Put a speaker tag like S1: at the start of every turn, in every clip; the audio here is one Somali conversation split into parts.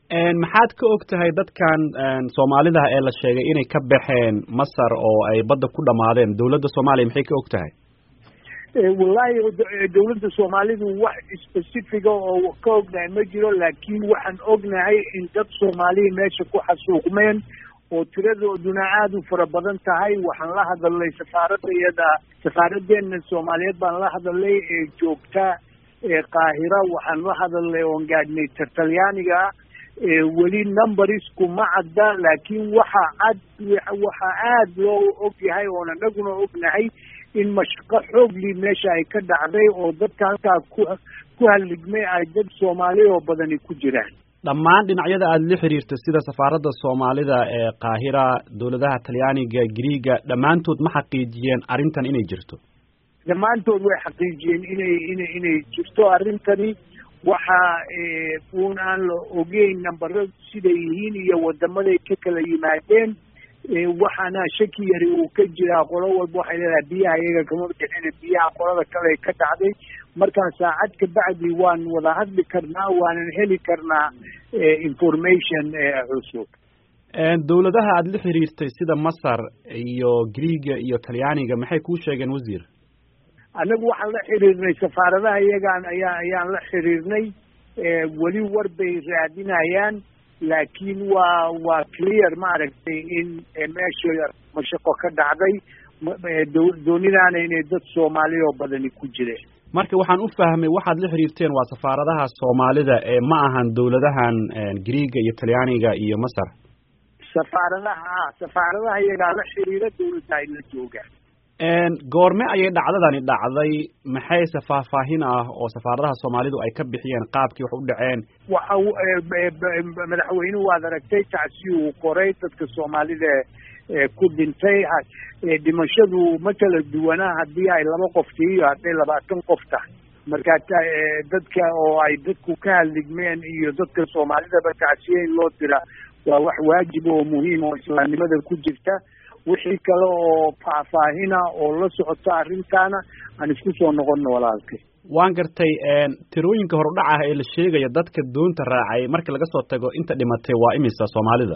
S1: maxaad ka og tahay dadkan soomaalida ee la sheegay inay ka baxeen masar oo ay badda ku dhamaadeen dawladda soomaaliya maxay ka og tahay
S2: wallahi dawladda soomaalidu wax specifica oo ka ognahay ma jiro laakiin waxaan ognahay in dad soomaaliya meesha ku xasuuqmeen oo tiradooduna aada u fara badan tahay waxaan la hadalnay safaaradda iyada safaaradeena soomaaliyeed baan la hadalnay ee joogta qaahira waxaan la hadalnay oon gaadhnay talyaaniga weli numberisku ma cadda laakiin waxa cad waxa aada loo og yahay oon anaguna ognahay in mashaqo xoogli meesha ay ka dhacday oo dadka halkaa ku ku halligmay ay dad soomaaliya oo badani ku jiraan
S1: dhammaan dhinacyada aada la xiriirta sida safaaradda soomaalida ee qaahira dawladaha talyaaniga griiga dhammaantood ma xaqiijiyeen arrintan inay jirto
S2: dhammaantood way xaqiijiyeen inay ina inay jirto arrintani waxa uun aan la ogeyn nambaradu siday yihiin iyo wadamaday ka kala yimaadeen waxaana shaki yari uu ka jiraa qolo walba waxay leedahay biyaha iyaga kama bixina biyaha qolada kale ka dhacday markaan saacad ka bacdi waan wada hadli karnaa waanan heli karnaa information cusub
S1: dawladaha aada la xiriirtay sida masar iyo griiga iyo talyaaniga maxay kuu sheegeen wasiir
S2: annagu waxaan la xiriirnay safaaradaha iyagaan ayaa ayaan la xiriirnay weli war bay raadinayaan laakiin waa waa clear maaragtay in meesha mashaqo ka dhacday doonidaana inay dad soomaaliya oo badani ku jireen
S1: marka waxaan u fahmay waxaad la xiriirteen waa safaaradaha soomaalida ee ma ahan dawladahan griiga iyo talyaaniga iyo masar
S2: safaaradaha safaaradaha iyagaa la xiriira dawladda ay la joogaan
S1: goorme ayay dhacdadani dhacday maxayse faahfaahin ah oo safaaradaha soomaalidu ay ka bixiyeen qaabkii wax u dhaceen
S2: waxa madaxweynuhu waad aragtay tacsi uu qoray dadka soomaalida ku dhintay dhimashadu ma kala duwanaa haddii ay laba qof tihi iyo hadday labaatan qof tahay marka dadka oo ay dadku ka hadligmeen iyo dadka soomaalidaba tacsiye in loo dira waa wax waajib oo muhiim oo islaamnimada ku jirta wixii kale oo faahfaahina oo la socota arrintaana aan isku soo noqono walaalkay
S1: waan gartay tirooyinka horudhac ah ee la sheegaya dadka doonta raacay marka laga soo tago inta dhimatay waa imisa soomaalida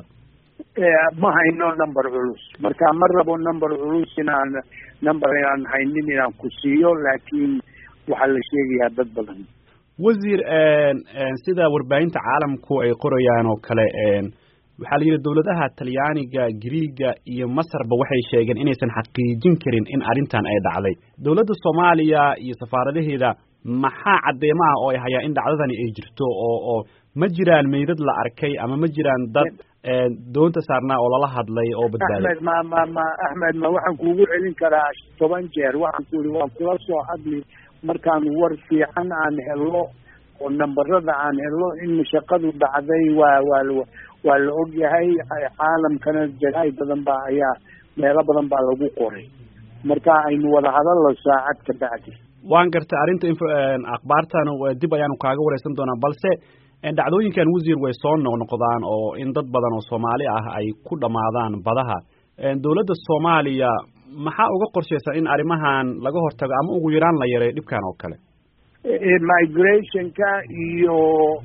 S2: ma hayno number culus marka ma rabo number culus inaan number aan haynin inaan ku siiyo laakiin waxaa la sheegayaa dad badan
S1: wasiir sida warbaahinta caalamku ay qorayaan oo kale waxaa la yidhi dawladaha talyaaniga griiga iyo masarba waxay sheegeen inaysan xaqiijin karin in arrintan ay dhacday dawladda soomaaliya iyo safaaradaheeda maxaa cadeymo ah oo ay hayaan in dhacdadani ay jirto oo oo ma jiraan meydad la arkay ama ma jiraan dad doonta saarnaa oo lala hadlay oo badbaaday
S2: axmed ma ma ma axmed ma waxaan kuugu celin karaa toban jeer waxaan ku yihi waan kula soo hadli markaan war fiican aan helo oo nambarada aan helo in mashaqadu dhacday waa waa waa la og yahay caalamkana jaraay badan baa ayaa meelo badan baa lagu qoray marka aynu wada hadallo saacad ka bacdi
S1: waan gartay arrinta info akhbaartan dib ayaanu kaaga wareysan doonaa balse dhacdooyinkan wasiir way soo noqnoqdaan oo in dad badan oo soomaali ah ay ku dhammaadaan badaha dawladda soomaaliya maxaa uga qorshaysan in arrimahan laga hortago ama ugu yaraan la yareeyo dhibkan oo kale
S2: migrationka iyo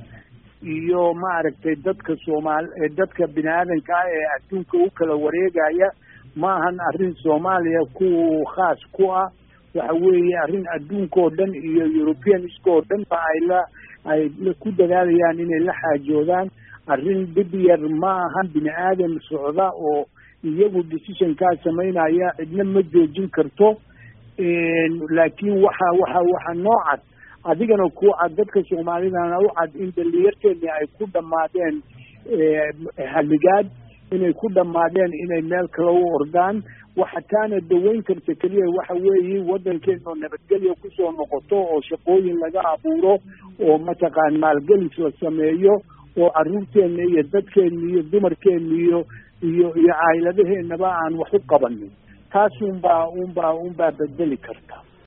S2: iyo maaragtay dadka soomaal dadka bini aadanka ah ee adduunka u kala wareegaya ma ahan arrin soomaaliya ku khaas ku ah waxa weeye arrin adduunka oo dhan iyo europeaniska oo dhan ba ay la ay ku dadaalayaan inay la xaajoodaan arrin dhib yar ma ahan bini aadan socda oo iyagu decisionkaa samaynaya cidna ma joojin karto laakiin waxa waxa waxa noo cad adigana ku cad dadka soomaalidana u cad in dhalinyarteeni ay ku dhammaadeen halligaad inay ku dhammaadeen inay meel kale u ordaan waxa taana daweyn karta keliya waxa weeye waddankeena oo nabadgelya kusoo noqoto oo shaqooyin laga abuuro oo mataqaan maalgelis la sameeyo oo carruurteena iyo dadkeena iyo dumarkeena iyo iyo iyo caayiladaheenaba aan wax u qabanin taas unbaa unbaa unbaa bedeli karta